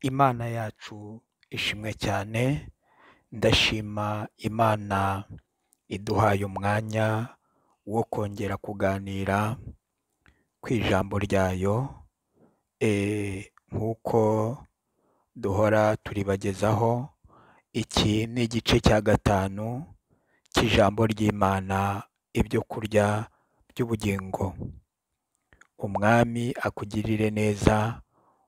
Imana yacu ishimwe cyane, ndashima Imana iduhaye umwanya wo kongera kuganira ku ijambo ryayo nk'uko duhora turibagezaho, iki ni igice cya gatanu cy'ijambo ry'Imana ibyo kurya by'ubugingo. Umwami akugirire neza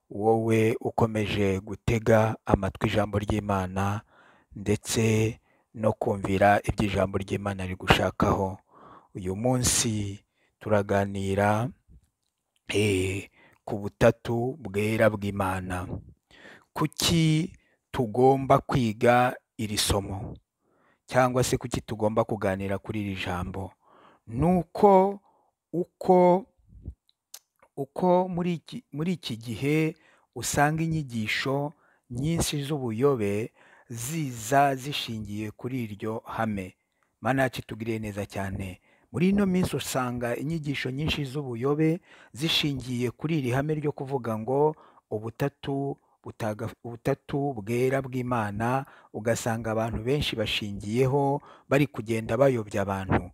wowe ukomeje gutega amatwi ijambo ry'Imana ndetse no kumvira ibyo ijambo ry'Imana rigushakaho. Uyu munsi turaganira ku butatu bwera bw'Imana. Kuki tugomba kwiga iri somo cyangwa se kuki tugomba kuganira kuri iri jambo? Ni uko uko uko muri iki gihe usanga inyigisho nyinshi z'ubuyobe ziza zishingiye kuri iryo hame. Mana yacu itugirire neza cyane. Muri ino minsi usanga inyigisho nyinshi z'ubuyobe zishingiye kuri iri hame ryo kuvuga ngo ubutatu ubutatu bwera bw'Imana, ugasanga abantu benshi bashingiyeho bari kugenda bayobya abantu.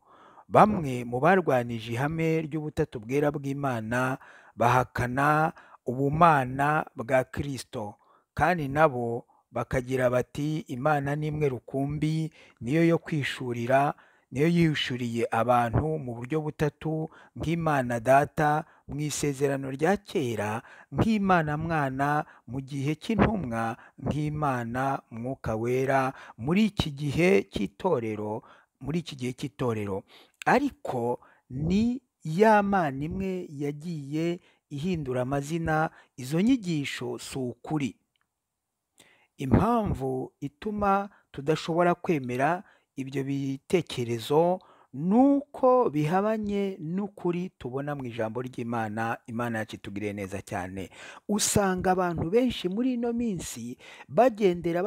Bamwe mu barwanije ihame ry'ubutatu bwera bw'Imana bahakana ubumana bwa Kristo kandi nabo bakagira bati Imana ni imwe rukumbi, niyo yo kwishurira, niyo yishuriye abantu mu buryo butatu nk'Imana Data mu isezerano rya kera, nk'Imana Mwana mu gihe cy'intumwa, nk'Imana Mwuka Wera muri iki gihe cy'itorero muri iki gihe cy'itorero. Ariko ni ya Mana imwe yagiye ihindura amazina, izo nyigisho si ukuri. Impamvu ituma tudashobora kwemera ibyo bitekerezo ni uko bihabanye n'ukuri tubona mu ijambo ry'Imana, Imana yacu itugirire neza cyane. Usanga abantu benshi muri ino minsi bagendera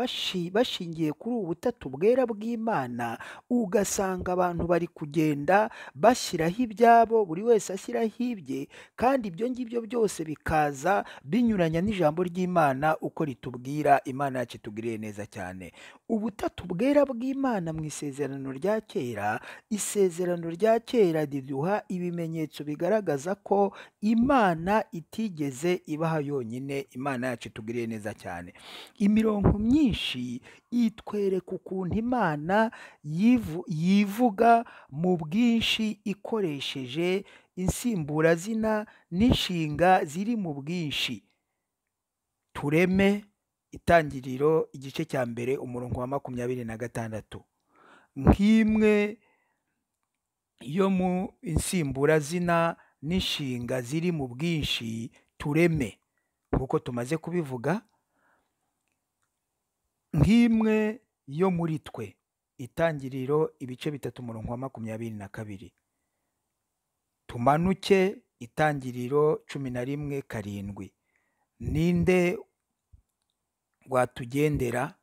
bashingiye kuri ubu butatu bwera bw'Imana, ugasanga abantu bari kugenda bashyiraho ibyabo buri wese ashyiraho ibye kandi ibyo ngibyo byose bikaza binyuranya n'ijambo ry'Imana uko ritubwira, Imana yacu itugirire neza cyane. Ubutatu bwera bw'Imana mu isezerano rya kera, isezerano rya kera riduha ibimenyetso bigaragaza ko Imana itigeze ibaha yonyine, Imana yacu itugirire neza cyane. Imirongo myinshi itwereka ukuntu Imana yivuga mu bwinshi ikoresheje insimburazina n'inshinga ziri mu bwinshi. Tureme itangiriro igice cya mbere umurongo wa makumyabiri na gatandatu. Nk'imwe yo mu insimburazina n'inshinga ziri mu bwinshi tureme nk'uko tumaze kubivuga, nk'imwe yo muri twe. Itangiriro ibice bitatu umurongo wa makumyabiri na kabiri. Tumanuke itangiriro cumi na rimwe karindwi. Ninde watugendera?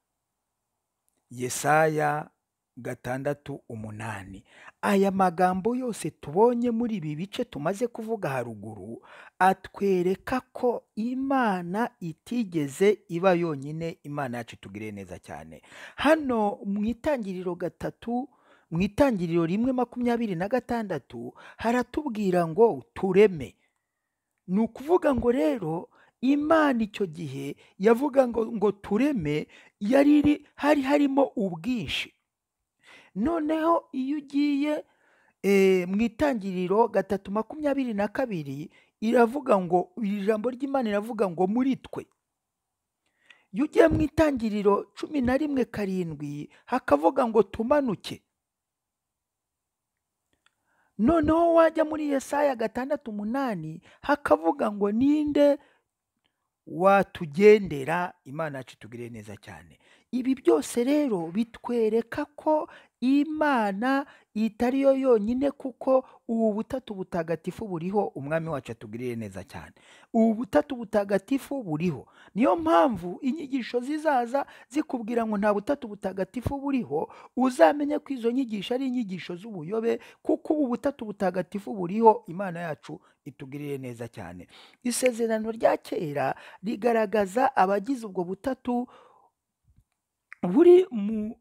Yesaya gatandatu umunani. Aya magambo yose tubonye muri ibi bice tumaze kuvuga haruguru, atwereka ko Imana itigeze iba yonyine, Imana yacu itugirire neza cyane. Hano mu itangiriro gatatu, mu itangiriro rimwe makumyabiri na gatandatu, haratubwira ngo tureme. Ni ukuvuga ngo rero Imana icyo gihe yavuga ngo ngo tureme, yari iri hari harimo ubwinshi. Noneho iyo ugiye mu itangiriro gatatu makumyabiri na kabiri, iravuga ngo iri jambo ry'Imana iravuga ngo muri twe. Iyo ugiye mu itangiriro cumi na rimwe karindwi, hakavuga ngo tumanuke. Noneho wajya muri Yesaya gatandatu umunani, hakavuga ngo ninde watugendera, Imana yacu itugirire neza cyane. Ibi byose rero bitwereka ko imana itari yo yonyine kuko ubu butatu butagatifu buriho umwami wacu atugirire neza cyane ubu butatu butagatifu buriho niyo mpamvu inyigisho zizaza zikubwira ngo nta butatu butagatifu buriho uzamenye ko izo nyigisho ari inyigisho z'ubuyobe kuko ubu butatu butagatifu buriho imana yacu itugirire neza cyane isezerano rya kera rigaragaza abagize ubwo butatu buri mu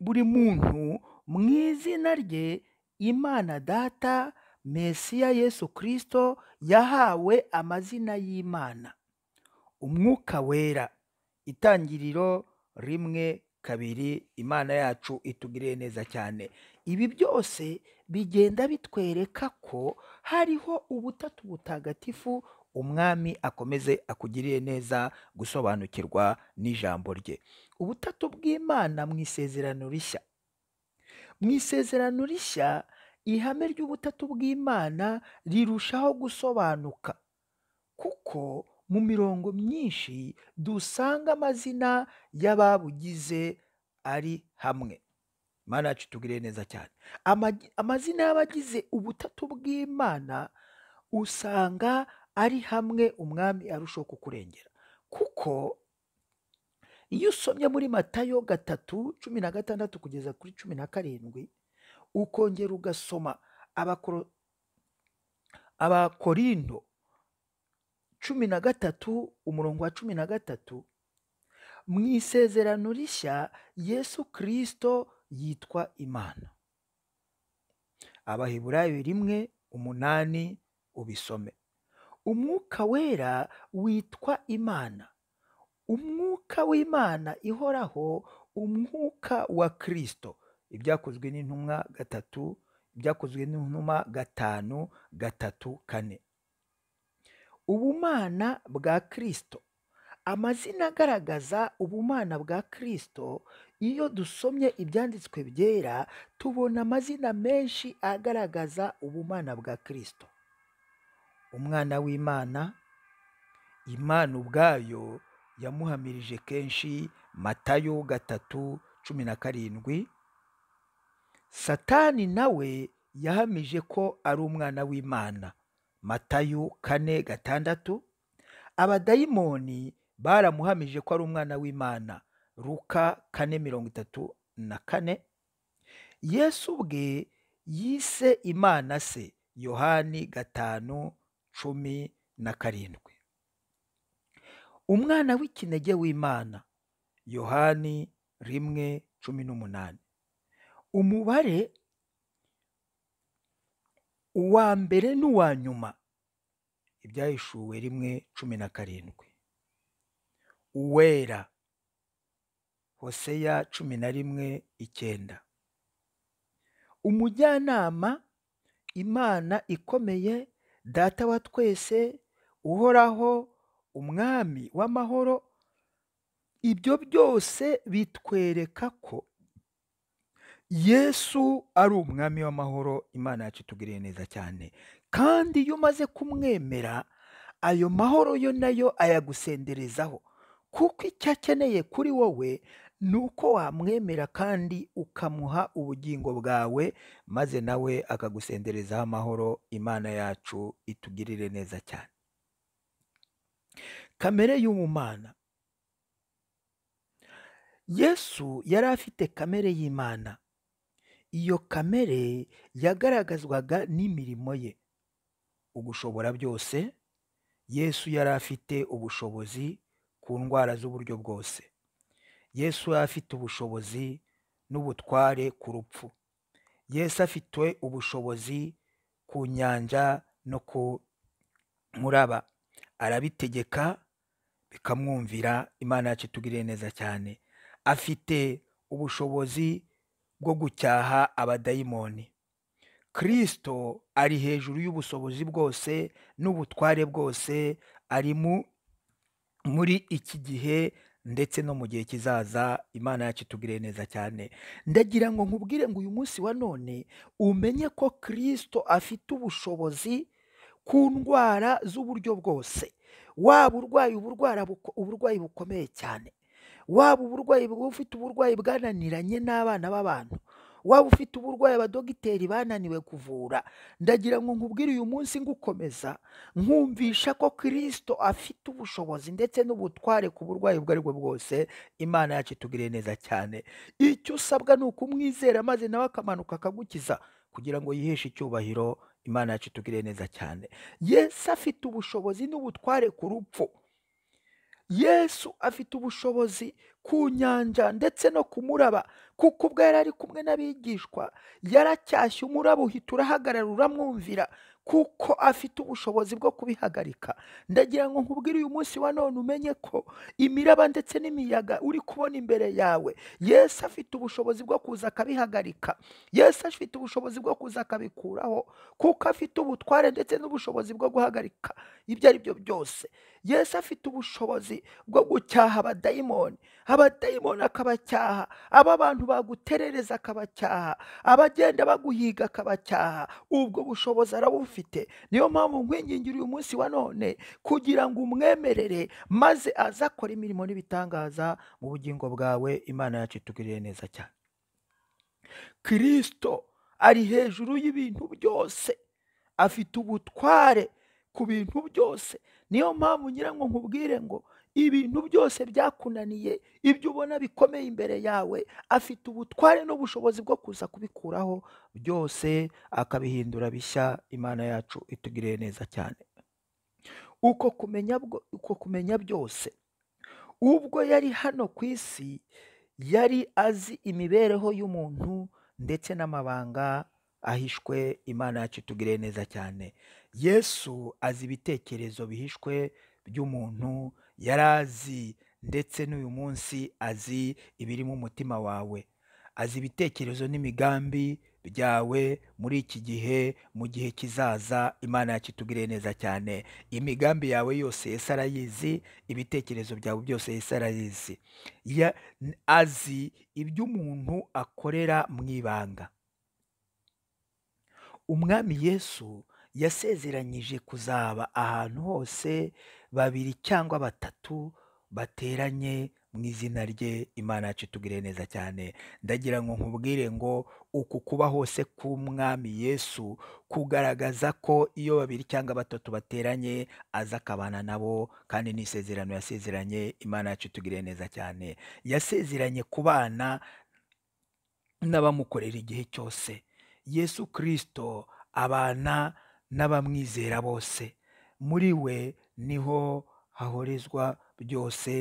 buri muntu mu izina rye imana data mesiya yesu kirisito yahawe amazina y'imana umwuka wera itangiriro rimwe kabiri imana yacu itugiriye neza cyane ibi byose bigenda bitwereka ko hariho ubutatu butagatifu umwami akomeze akugirire neza gusobanukirwa n'ijambo rye ubutatu bw'imana mu isezerano rishya mu isezerano rishya ihame ry'ubutatu bw'imana rirushaho gusobanuka kuko mu mirongo myinshi dusanga amazina y'ababugize ari hamwe imana yacu itugirire neza cyane Amagi- amazina y'abagize ubutatu bw'imana usanga ari hamwe umwami arushaho kukurengera kuko iyo usomye muri matayo gatatu cumi na gatandatu kugeza kuri cumi na karindwi ukongera ugasoma abakoro- abakorindo cumi na gatatu umurongo wa cumi na gatatu mu isezerano rishya yesu kirisito yitwa imana abaheburayo rimwe umunani ubisome umwuka wera witwa imana umwuka w'imana ihoraho umwuka wa kirisito ibyakozwe n'intumwa gatatu ibyakozwe n'intumwa gatanu gatatu kane ubumana bwa kirisito amazina agaragaza ubumana bwa kirisito iyo dusomye ibyanditswe byera tubona amazina menshi agaragaza ubumana bwa kirisito umwana w'imana imana ubwayo yamuhamirije kenshi matayo gatatu cumi na karindwi satani nawe yahamije ko ari umwana w'imana matayo kane gatandatu abadayimoni baramuhamije ko ari umwana w'imana ruka kane mirongo itatu na kane yesu ubwe yise imana se yohani gatanu cumi na karindwi umwana w'ikinege w'imana yohani rimwe cumi n'umunani umubare uwa mbere n'uwa nyuma ibyahishuwe rimwe cumi na karindwi uwera hoseya cumi na rimwe icyenda umujyanama imana ikomeye data wa twese uhoraho umwami w'amahoro ibyo byose bitwereka ko yesu ari umwami w'amahoro imana yacu itugiriye neza cyane kandi iyo umaze kumwemera ayo mahoro yo nayo ayagusenderezaho kuko icyo akeneye kuri wowe ni uko wamwemera kandi ukamuha ubugingo bwawe maze nawe akagusenderezaho amahoro imana yacu itugirire neza cyane kamere y'ubumana yesu yari afite kamere y'imana iyo kamere yagaragazwaga n'imirimo ye ugushobora byose yesu yari afite ubushobozi ku ndwara z'uburyo bwose yesu yari afite ubushobozi n'ubutware ku rupfu yesu afite ubushobozi ku nyanja no ku muraba arabitegeka bikamwumvira imana yacu itugiriye neza cyane afite ubushobozi bwo gucyaha abadayimoni kirisito ari hejuru y'ubushobozi bwose n'ubutware bwose ari mu muri iki gihe ndetse no mu gihe kizaza imana yacu itugire neza cyane ndagira ngo nkubwire ngo uyu munsi wa none umenye ko kirisito afite ubushobozi ku ndwara z'uburyo bwose waba urwaye uburwara buko- uburwayi bukomeye cyane waba uburwayi wowe ufite uburwayi bwananiranye n'abana b'abantu waba ufite uburwayi abadogiteri bananiwe kuvura ndagira ngo nkubwire uyu munsi ngukomeza nkumvisha ko kirisito afite ubushobozi ndetse n'ubutware ku burwayi ubwo ari bwo bwose imana yacu itugiriye neza cyane icyo usabwa ni ukumwizera maze nawe akamanuka akagukiza kugira ngo yiheshe icyubahiro imana yacu itugiriye neza cyane yesu afite ubushobozi n'ubutware ku rupfu yesu afite ubushobozi ku nyanja ndetse no ku muraba kuko ubwo yari ari kumwe n'abigishwa yaracyashye umuraba uhita urahagarara uramwumvira kuko afite ubushobozi bwo kubihagarika ndagira ngo nkubwire uyu munsi wa none umenye ko imiraba ndetse n'imiyaga uri kubona imbere yawe yesu afite ubushobozi bwo kuza akabihagarika yesu afite ubushobozi bwo kuza akabikuraho kuko afite ubutware ndetse n'ubushobozi bwo guhagarika ibyo ari byo byose yesu afite ubushobozi bwo gucyaha abadayimoni abadayimoni akabacyaha aba bantu baguterereza akabacyaha abagenda baguhiga akabacyaha ubwo bushobozi arabufite niyo mpamvu nkwingingira uyu munsi wa none kugira ngo umwemerere maze aze akora imirimo n'ibitangaza mu bugingo bwawe imana yacu itugirire neza cyane kirisito ari hejuru y'ibintu byose afite ubutware ku bintu byose niyo mpamvu nyirango nkubwire ngo ibintu byose byakunaniye ibyo ubona bikomeye imbere yawe afite ubutware n'ubushobozi bwo kuza kubikuraho byose akabihindura bishya imana yacu itugiriye neza cyane uko kumenya bwo- uko kumenya byose ubwo yari hano ku isi yari azi imibereho y'umuntu ndetse n'amabanga ahishwe imana yacu itugiriye neza cyane yesu azi ibitekerezo bihishwe by'umuntu yari azi ndetse n'uyu munsi azi ibiri mu mutima wawe azi ibitekerezo n'imigambi byawe muri iki gihe mu gihe kizaza imana yacu itugiriye neza cyane imigambi yawe yose Yesu arayizi ibitekerezo byawe byose Yesu arayizi Ya- n- azi ibyo umuntu akorera mu ibanga umwami yesu yasezeranyije kuzaba ahantu hose babiri cyangwa batatu bateranye mu izina rye imana yacu itugire neza cyane ndagira ngo nkubwire ngo uku kuba hose k'umwami yesu kugaragaza ko iyo babiri cyangwa batatu bateranye aza akabana nabo kandi ni isezerano yasezeranye imana yacu itugire neza cyane yasezeranye ku bana n'abamukorera igihe cyose yesu kirisito abana n'abamwizera bose muri we niho hahorezwa byose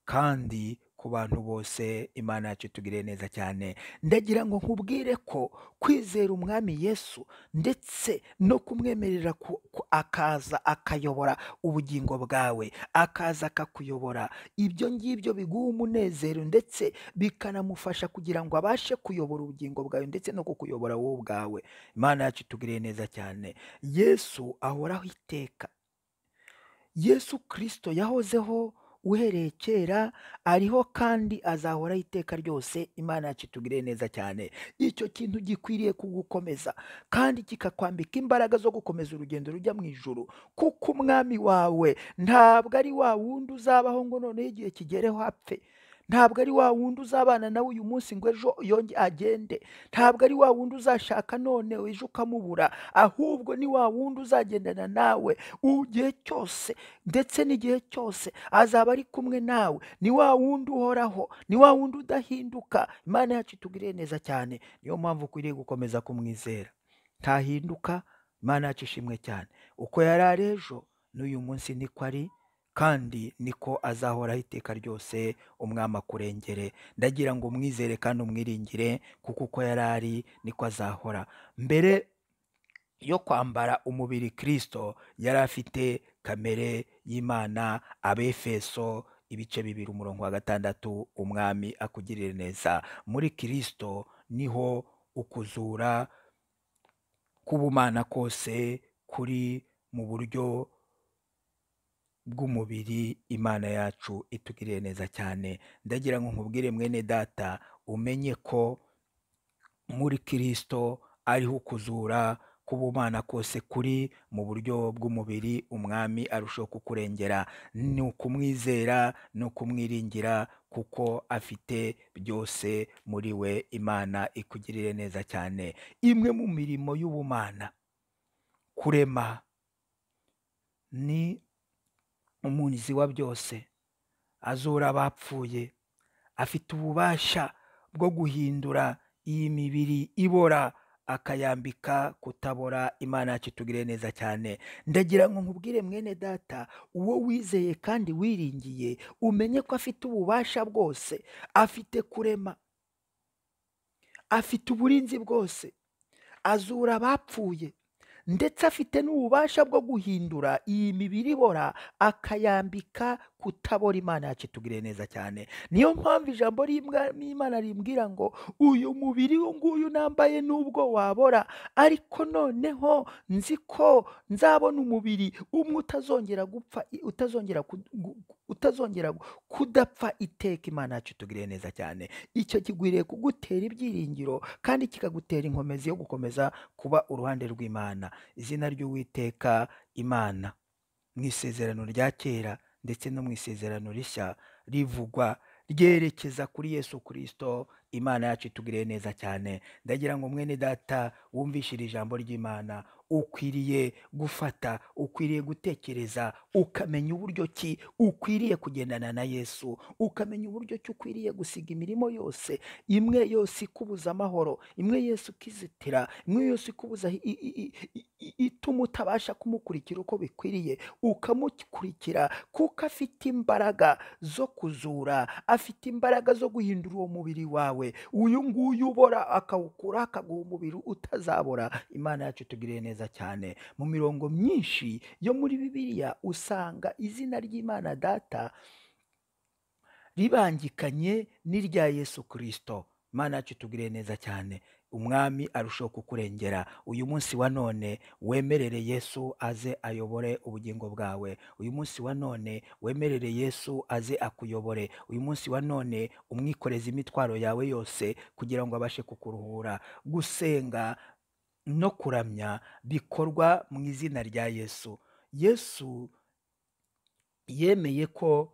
kandi ku bantu bose imana yacu itugire neza cyane ndagira ngo nkubwire ko kwizera umwami yesu ndetse no kumwemerera ku- ku- akaza akayobora ubugingo bwawe akaza akakuyobora ibyo ngibyo biguha umunezero ndetse bikanamufasha kugira ngo abashe kuyobora ubugingo bwawe ndetse no kukuyobora wowe ubwawe imana yacu itugiriye neza cyane yesu ahoraho iteka yesu kirisito yahozeho uhereye kera ariho kandi azahoraho iteka ryose imana yacu itugire neza cyane icyo kintu gikwiriye kugukomeza kandi kikakwambika imbaraga zo gukomeza urugendo rujya mu ijuru kuko umwami wawe ntabwo ari wa wundi uzabaho ngo noneho igihe kigereho apfe ntabwo ari wa wundi uzabana nawe uyu munsi ngo ejo yonge agende ntabwo ari wa wundi uzashaka none ejo ukamubura ahubwo ni wa wundi uzagendana nawe igihe cyose ndetse n'igihe cyose azaba ari kumwe nawe ni wa wundi uhoraho ni wa wundi udahinduka imana yacu itugiriye neza cyane niyo mpamvu ukwiriye gukomeza kumwizera ntahinduka imana yacu ishimwe cyane uko yari ari ejo n'uyu munsi niko ari kandi niko azahoraho iteka ryose umwami akurengere ndagira ngo umwizere kandi umwiringire kuko uko yari ari niko azahora mbere yo kwambara umubiri kirisito yari afite kamere y'imana abefeso ibice bibiri umurongo wa gatandatu umwami akugirire neza muri kirisito niho ukuzura k'ubumana kose kuri mu buryo bw'umubiri imana yacu itugiriye neza cyane ndagira ngo nkubwire mwene data umenye ko muri kirisito ariho ukuzura bumana kose kuri mu buryo bw'umubiri umwami arushaho kukurengera ni ukumwizera no kumwiringira kuko afite byose muri we imana ikugirire neza cyane imwe mu mirimo y'ubumana kurema ni umunzi wa byose azura abapfuye afite ububasha bwo guhindura iyi mibiri ibora akayambika kutabora imana yacu itugire neza cyane ndagira ngo nkubwire mwene data uwo wizeye kandi wiringiye umenye ko afite ububasha bwose afite kurema afite uburinzi bwose azura abapfuye ndetse afite n'ububasha bwo guhindura iyi mibiri ibora akayambika kutabora imana yacu itugire neza cyane niyo mpamvu ijambo ry'imana rimbwira ngo uyu mubiri uyu nguyu nambaye n'ubwo wabora ariko noneho nzi ko nzabona umubiri umwe utazongera gupfa utazongera ku- gu- utazongera kudapfa iteka imana yacu itugire neza cyane icyo kigwiriye kugutera ibyiringiro kandi kikagutera inkomezi yo gukomeza kuba uruhande rw'imana izina ry'uwiteka imana mu isezerano rya kera ndetse no mu isezerano rishya rivugwa ryerekeza kuri yesu kirisito imana yacu itugiriye neza cyane ndagira ngo mwene data wumvishe iri jambo ry'imana ukwiriye gufata ukwiriye gutekereza ukamenya uburyo ki ukwiriye kugendana na yesu ukamenya uburyo ki ukwiriye gusiga imirimo yose imwe yose ikubuza amahoro imwe yose ukizitira imwe yose ikubuza i- i- i- i- i- ituma utabasha kumukurikira uko bikwiriye ukamukurikira kuko afite imbaraga zo kuzura afite imbaraga zo guhindura uwo mubiri wawe uyu nguyu ubora akawukura akaguha umubiri utazabora imana yacu tugiriye neza cyane mu mirongo myinshi yo muri bibiliya usanga izina ry'imana data ribangikanye n'irya yesu kirisito imana yacu itugiriye neza cyane umwami arushaho kukurengera uyu munsi wa none wemerere yesu aze ayobore ubugingo bwawe uyu munsi wa none wemerere yesu aze akuyobore uyu munsi wa none umwikoreze imitwaro yawe yose kugira ngo abashe kukuruhura gusenga no kuramya bikorwa mu izina rya yesu yesu yemeye ko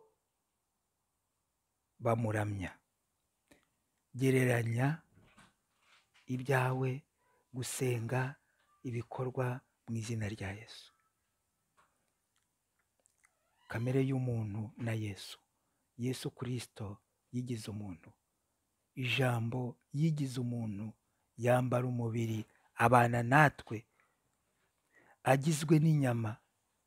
bamuramya gereranya ibyawe gusenga ibikorwa mu izina rya yesu kamere y'umuntu na yesu yesu kirisito yigize umuntu ijambo yigize umuntu yambara umubiri abana natwe agizwe n'inyama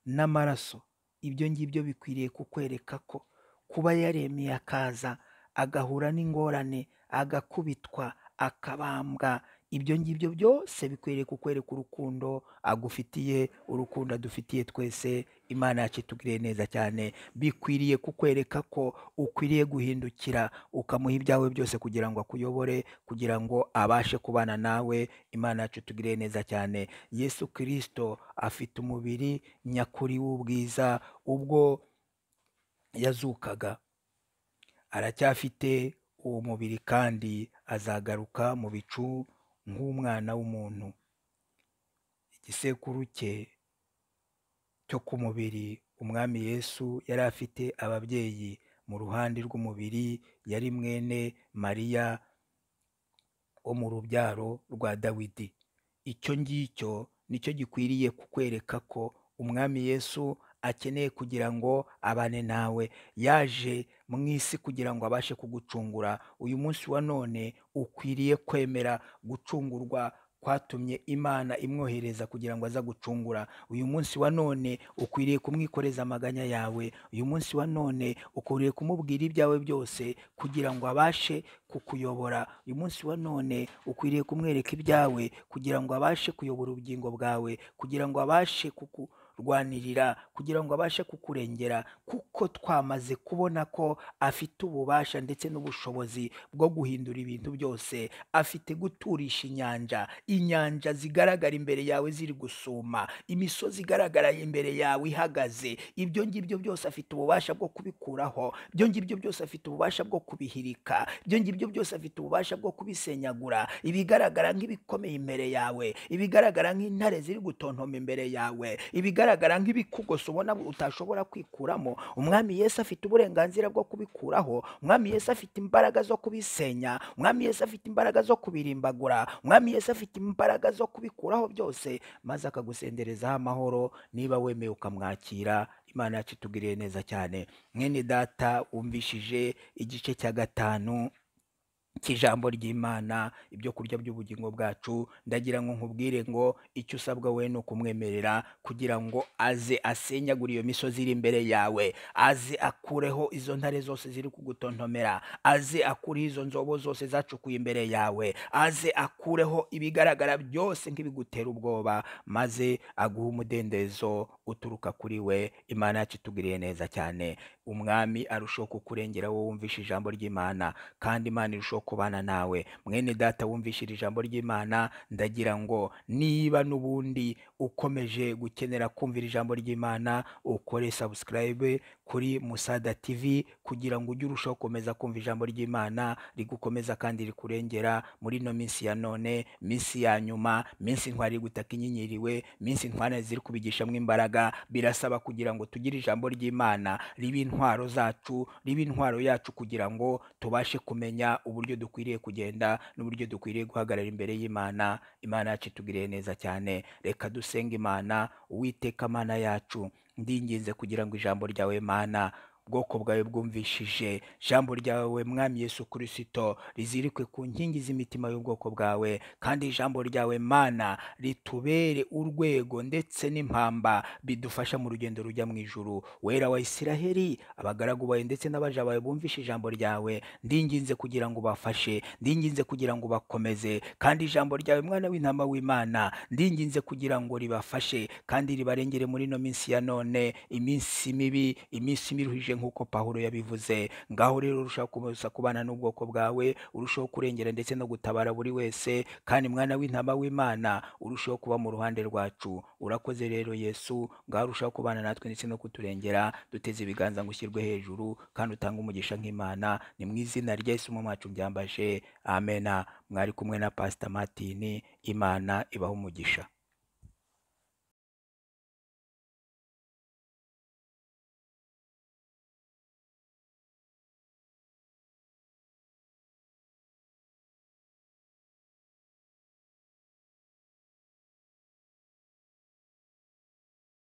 n'amaraso ibyo ngibyo bikwiriye kukwereka ko kuba yaremeye akaza agahura n'ingorane agakubitwa akabambwa ibyo ngibyo byose bikwiriye kukwereka urukundo agufitiye urukundo adufitiye twese imana yacu itugiriye neza cyane bikwiriye kukwereka ko ukwiriye guhindukira ukamuha ibyawe byose kugira ngo akuyobore kugira ngo abashe kubana nawe imana yacu itugiriye neza cyane yesu kirisito afite umubiri nyakuri w'ubwiza ubwo yazukaga aracyafite uwo mubiri kandi azagaruka mu bicu nk'umwana w'umuntu igisekuru cye cyo ku mubiri umwami yesu yari afite ababyeyi mu ruhande rw'umubiri yari mwene mariya wo mu rubyaro rwa dawidi icyo ngicyo nicyo gikwiriye kukwereka ko umwami yesu akeneye kugira ngo abane nawe yaje mu isi kugira ngo abashe kugucungura uyu munsi wa none ukwiriye kwemera gucungurwa kwatumye imana imwohereza kugira ngo aze gucungura uyu munsi wa none ukwiriye kumwikoreza amaganya yawe uyu munsi wa none ukwiriye kumubwira ibyawe byose kugira ngo abashe kukuyobora uyu munsi wa none ukwiriye kumwereka ibyawe kugira ngo abashe kuyobora ubugingo bwawe kugira ngo abashe kuku rwanirira kugira ngo abashe kukurengera kuko twamaze kubona ko afite ububasha ndetse n'ubushobozi bwo guhindura ibintu byose afite guturisha inyanja inyanja zigaragara imbere yawe ziri gusuma imisozi igaragara imbere yawe ihagaze ibyo ngibyo byose afite ububasha bwo kubikuraho ibyo ngibyo byose afite ububasha bwo kubihirika ibyo ngibyo byose afite ububasha bwo kubisenyagura ibigaragara nk'ibikomeye imbere yawe ibigaragara nk'intare ziri gutontoma imbere yawe ibigaragara nk'ibikugoso ubona utashobora kwikuramo umwami yesu afite uburenganzira bwo kubikuraho umwami yesu afite imbaraga zo kubisenya umwami yesu afite imbaraga zo kubirimbagura umwami yesu afite imbaraga zo kubikuraho byose maze akagusenderezaho amahoro niba wemeye ukamwakira imana yacu itugiriye neza cyane mwene data wumvishije igice cya gatanu cy'ijambo ry'imana ibyo kurya by'ubugingo bwacu ndagira ngo nkubwire ngo icyo usabwa we ni ukumwemerera kugira ngo aze asenyagure iyo misozi iri imbere yawe aze akureho izo ntare zose ziri kugutontomera aze akureho izo nzobo zose zacukuye imbere yawe aze akureho ibigaragara byose nk'ibigutera ubwoba maze aguhe umudendezo uturuka kuri we imana yacu itugiriye neza cyane umwami arushaho kukurengera wowe wumvishe ijambo ry'imana kandi imana irushaho kubana nawe mwene data wumvishije ijambo ry'imana ndagira ngo niba n'ubundi ukomeje gukenera kumvira ijambo ry'imana ukore sabusikarayibe kuri musada tivi kugira ngo ujye urushaho gukomeza kumva ijambo ry'imana rigukomeza kandi rikurengera muri ino minsi ya none minsi ya nyuma minsi ntwari iri gutaka inyenyeriwe minsi ntwari ziri kubigishamo imbaraga birasaba kugira ngo tugire ijambo ry'imana ribe intwaro zacu ribe intwaro yacu kugira ngo tubashe kumenya uburyo dukwiriye kugenda n'uburyo dukwiriye guhagarara imbere y'imana imana yacu itugiriye neza cyane reka dusenga imana uwiteka mana yacu ndinginze kugira ngo ijambo ryawe mana ubwoko bwawe bwumvishije ijambo ryawe mwami yesu kirisito rizirikwe ku nkingi z'imitima y'ubwoko bwawe kandi ijambo ryawe mana ritubere urwego ndetse n'impamba bidufasha mu rugendo rujya mu ijuru wera wa isiraheli abagaragu bawe ndetse n'abaja bawe bumvishe ijambo ryawe ndinginze kugira ngo ubafashe ndinginze kugira ngo ubakomeze kandi ijambo ryawe mwana w'intama w'imana ndinginze kugira ngo ribafashe kandi ribarengere muri ino minsi ya none iminsi mibi iminsi miruhije nk'uko pahuro yabivuze ngaho rero urushaho kuza kubana n'ubwoko bwawe urushaho kurengera ndetse no gutabara buri wese kandi mwana w'intama w'imana urushaho kuba mu ruhande rwacu urakoze rero yesu ngaho urushaho kubana natwe ndetse no kuturengera duteze ibiganza ngo ushyirwe hejuru kandi utange umugisha nk'imana ni mu izina rya yesu mu mwacu mbyambaje amena mwari kumwe na pasita matini imana ibaho umugisha